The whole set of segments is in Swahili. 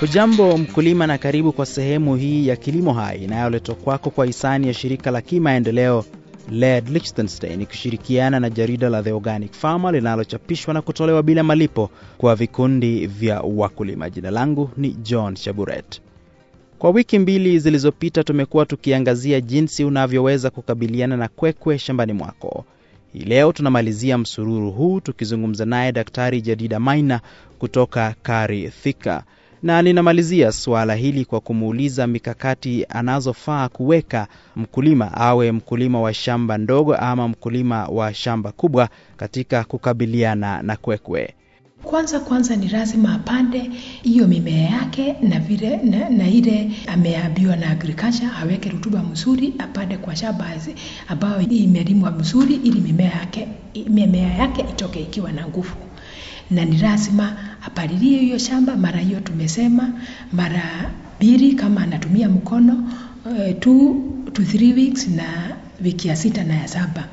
Hujambo mkulima, na karibu kwa sehemu hii ya Kilimo Hai inayoletwa kwako kwa hisani ya shirika la kimaendeleo LED Liechtenstein ikishirikiana na jarida la The Organic Farmer linalochapishwa na kutolewa bila malipo kwa vikundi vya wakulima. Jina langu ni John Shaburet. Kwa wiki mbili zilizopita tumekuwa tukiangazia jinsi unavyoweza kukabiliana na kwekwe shambani mwako. Hii leo tunamalizia msururu huu tukizungumza naye Daktari Jadida Maina kutoka Kari Thika, na ninamalizia suala hili kwa kumuuliza mikakati anazofaa kuweka mkulima, awe mkulima wa shamba ndogo ama mkulima wa shamba kubwa, katika kukabiliana na kwekwe. Kwanza kwanza ni lazima apande hiyo mimea yake na vile na, na ile ameambiwa na agriculture aweke rutuba mzuri, apande kwa shamba ambayo imelimwa mzuri, ili mimea yake mimea yake itoke ikiwa na nguvu, na ni lazima apalilie hiyo shamba mara hiyo tumesema mara mbili, kama anatumia mkono uh, two to three weeks na wiki ya sita na ya saba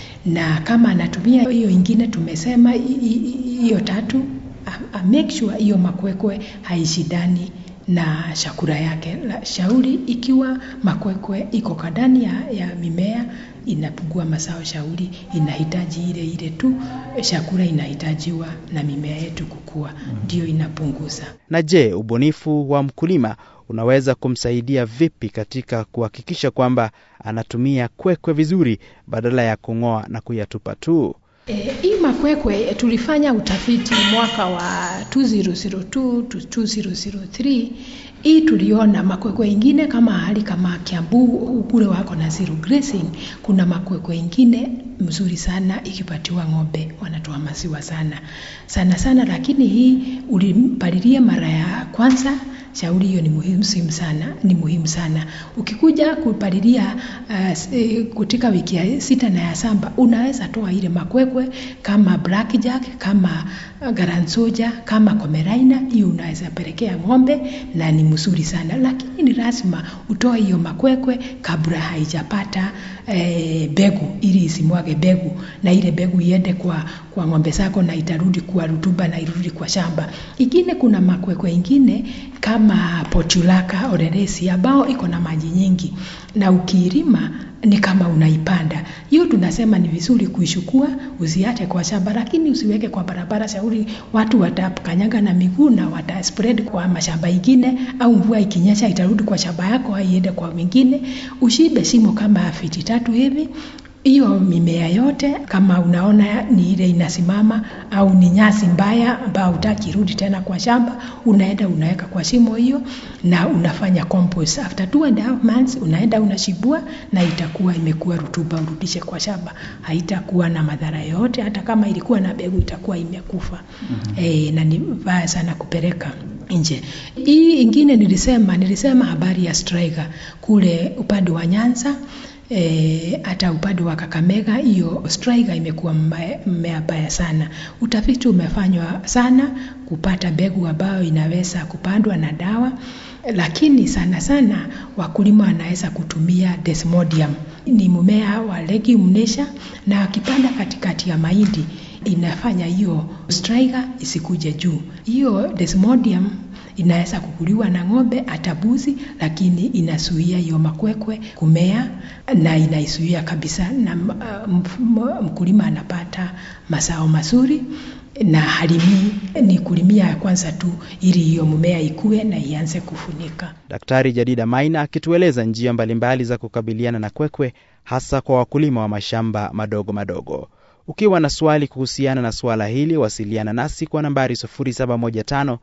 na kama anatumia hiyo ingine tumesema hiyo tatu, a, a make sure hiyo makwekwe haishidani na chakula yake. La, shauri ikiwa makwekwe iko kadani ya, ya mimea inapungua mazao, shauri inahitaji ile ile tu chakula inahitajiwa na mimea yetu kukua, ndio inapunguza. Na je, ubunifu wa mkulima unaweza kumsaidia vipi katika kuhakikisha kwamba anatumia kwekwe vizuri badala ya kung'oa na kuyatupa tu? E, hii makwekwe tulifanya utafiti mwaka wa 2002 to 2003. Hii tuliona makwekwe ingine kama hali kama Kiambu kule wako na zero grazing, kuna makwekwe ingine mzuri sana ikipatiwa ng'ombe wanatoa maziwa sana sana sana, lakini hii ulimpalilia mara ya kwanza shauri hiyo ni muhimu sana, ni muhimu sana. Ukikuja kupalilia uh, kutika wiki ya sita na ya saba unaweza toa ile makwekwe kama blackjack, kama garansoja, kama komeraina, hiyo unaweza pelekea ng'ombe na ni mzuri sana, lakini ni lazima utoe hiyo makwekwe kabla haijapata eh, begu ili isimwage begu na ile begu iende kwa, kwa ng'ombe zako na itarudi kwa rutuba na irudi kwa shamba. Ingine kuna makwekwe ingine kama potulaka oreresi ambao iko na maji nyingi na ukiilima ni kama unaipanda. Hiyo tunasema ni vizuri kuishukua, usiache kwa shamba, lakini usiweke kwa barabara. Shauri watu watakanyaga na miguu na wata spread kwa mashamba ingine, au mvua ikinyesha itarudi kwa shamba yako, haiende kwa wengine. Ushibe shimo kama fiti tatu hivi hiyo mimea yote kama unaona ni ile inasimama au ni nyasi mbaya ambayo hutaki rudi tena kwa shamba, unaenda unaweka kwa shimo hiyo na unafanya compost. After two and a half months unaenda unashibua na itakuwa imekuwa rutuba, urudishe kwa shamba, haitakuwa na madhara yote. Hata kama ilikuwa na mbegu itakuwa imekufa. mm-hmm. E, na ni vibaya sana kupeleka nje. Hii ingine nilisema nilisema habari ya striker kule upande wa Nyanza hata e, upande wa Kakamega hiyo striker imekuwa mmea mbaya sana. Utafiti umefanywa sana kupata mbegu ambayo inaweza kupandwa na dawa, lakini sana sana wakulima wanaweza kutumia desmodium. Ni mmea wa legume nature, na akipanda katikati ya mahindi inafanya hiyo striker isikuje juu. Hiyo desmodium inaweza kukuliwa na ng'ombe hata mbuzi, lakini inazuia hiyo makwekwe kumea na inaisuia kabisa, na uh, mkulima anapata mazao mazuri na halimi ni kulimia ya kwanza tu, ili hiyo mmea ikue na ianze kufunika. Daktari Jadida Maina akitueleza njia mbalimbali za kukabiliana na kwekwe, hasa kwa wakulima wa mashamba madogo madogo. Ukiwa na swali kuhusiana na suala hili, wasiliana nasi kwa nambari 0715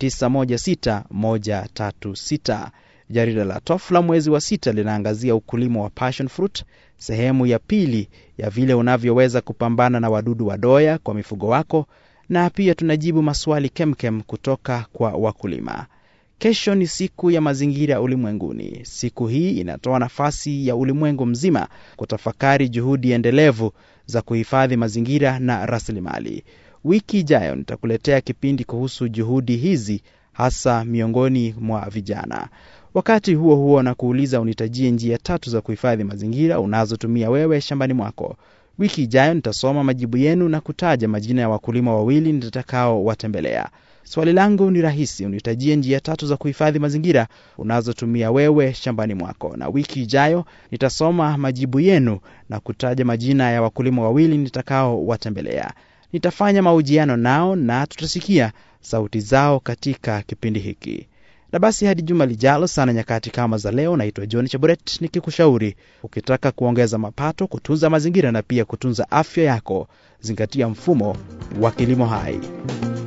916136. Jarida la Tofla mwezi wa sita linaangazia ukulima wa passion fruit, sehemu ya pili ya vile unavyoweza kupambana na wadudu wadoya kwa mifugo wako, na pia tunajibu maswali kemkem kutoka kwa wakulima. Kesho ni siku ya mazingira ulimwenguni. Siku hii inatoa nafasi ya ulimwengu mzima kutafakari juhudi endelevu za kuhifadhi mazingira na rasilimali. Wiki ijayo nitakuletea kipindi kuhusu juhudi hizi hasa miongoni mwa vijana. Wakati huo huo, na kuuliza unitajie njia tatu za kuhifadhi mazingira unazotumia wewe shambani mwako. Wiki ijayo nitasoma majibu yenu na kutaja majina ya wakulima wawili nitakao watembelea. Swali langu ni rahisi, unitajie njia tatu za kuhifadhi mazingira unazotumia wewe shambani mwako, na wiki ijayo nitasoma majibu yenu na kutaja majina ya wakulima wawili nitakao watembelea. Nitafanya mahojiano nao na tutasikia sauti zao katika kipindi hiki. Na basi hadi juma lijalo sana nyakati kama za leo, naitwa John Chaburet nikikushauri ukitaka kuongeza mapato, kutunza mazingira na pia kutunza afya yako, zingatia mfumo wa kilimo hai.